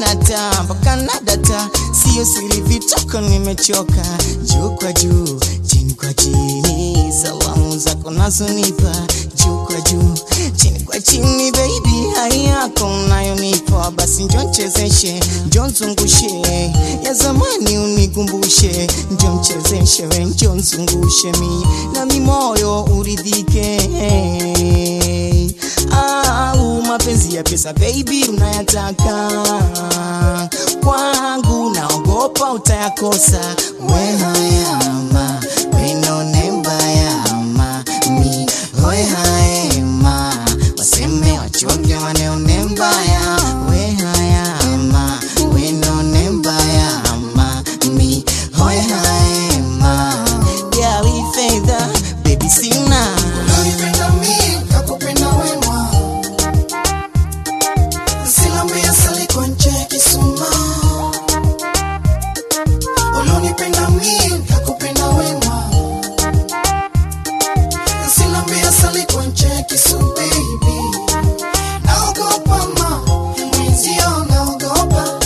nata mpaka nadata, sio siri vitoko, nimechoka juu kwa juu, chini kwa chini, salamu zako nazonipa juu kwa juu, chini kwa chini, baby, hai yako unayonipa, basi njo nchezeshe, njo nzungushe, ya zamani unikumbushe, njo mchezeshe, we njo nzungushe mi nami moyo uridhike au mapenzi ya pesa baby unayataka kwangu, naogopa utayakosa. We hayama wenone mbayama mi hoe haema waseme wachoke waneone mbaya we hayama wenone mbayama mi hoe haema gawi fedha baby sina Unanipenda mimi, nakupenda wema. Silambia sali kwa nje kisuma. Unanipenda mimi, nakupenda wema. Silambia sali kwa nje kisu baby. Naogopa ma, mwenzio naogopa.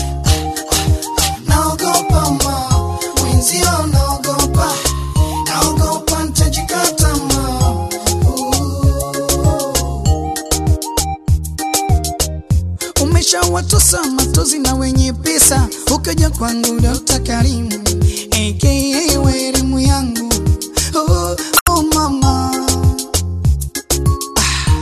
Naogopa ma, mwenzio naogopa. Naogopa nitajikata ma. Umeshawatosa matozi na wenye pesa, ukaja kwangu Dokta Karimu aka weremu yangu oh, oh mama ah.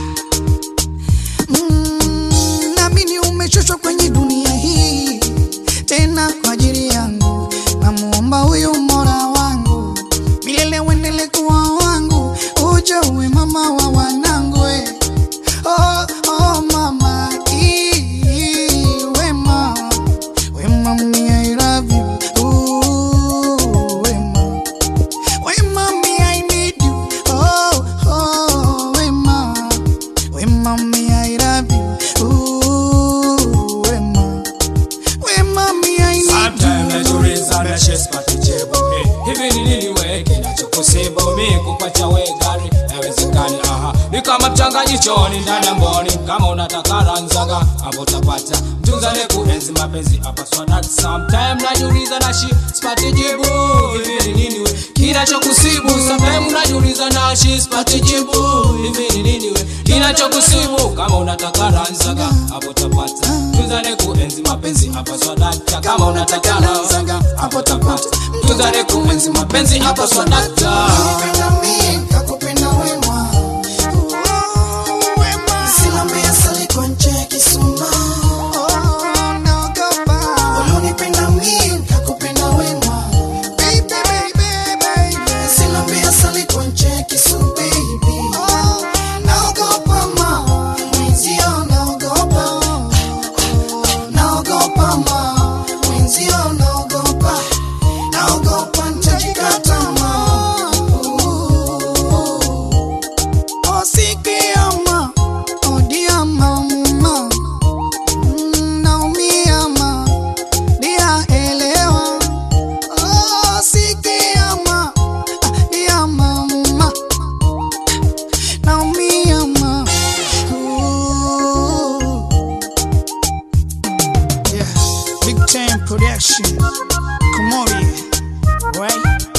mm, namini umechoshwa kwenye dunia hii tena kwa ajili yangu, namuomba huyu mora wangu milele uendele kuwa wangu, uje uwe mama wa wanangu we. Oh, oh mama, ee, wema, wema me I love you. Ooh, wema, wema me I need you. Oh, oh, wema, wema me I love you. Ooh, wema, wema me I need Sometimes you. najiuliza na she sipati jibu Eh, hivi ni nini we kinachokusibu mi kupacha we gari haiwezekani aha ni kama mchanganyishoni ndani ya mboni kama unataka ranzaga hapo utapata mtunzane kuenzi mapenzi hapa swadat sometime najiuliza na shi sipati jibu hivi ni nini we kinachokusibu sometime najiuliza na shi sipati jibu hivi ni nini we kinachokusibu kama unataka ranzaga hapo utapata mtunzane kuenzi mapenzi hapa swadata kama unataka ranzaga hapo utapata mtunzane kuenzi mapenzi hapa swadata Unanipenda mimi, nakupenda wema. Silambia sali kwa nje kisuma. Unanipenda mimi, nakupenda wema. Silambia sali kwa nje kisu, baby. Naogopa ma, mwenzio naogopa. Naogopa ma, mwenzio naogopa. Naogopa nitajikata ma. Oh, sikia ma, oh dear mama. Mm, naumia ma, dear elewa. Oh, sikia ma, ah, dear mama. Naumia ma. Ooh. Yeah, big time production. Komori, right?